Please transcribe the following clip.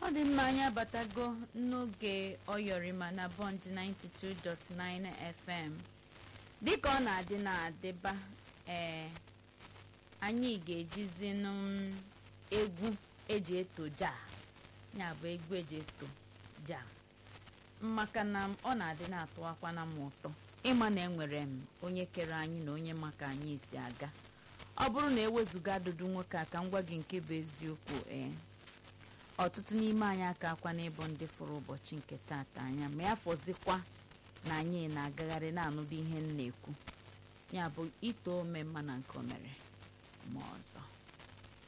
dị mma anyị abatago n'oge ọyọrịma na bond 92.9 fm dịka ọ na-adị na-adịba ee anyị ga-ejizi nụ egwu eji eto ja ya bụ egwu eji eto ja maka na ọ na-adị na-atụwakwana m ụtọ ịma na enwere m onye kere anyị na onye maka anyị si aga ọ bụrụ na ewezụga adụdụ nwoke a ka m gwa gị nke bụ eziokwu ee ọtụtụ n'ime anyị aka akwa n'ịbụ ndị fụrụ ụbọchị nke taata anya ma ya fọzikwa na anyị na-agagharị na-anụba ihe m na-ekwu ya bụ ito ome mma na nke o mere ma ọzọ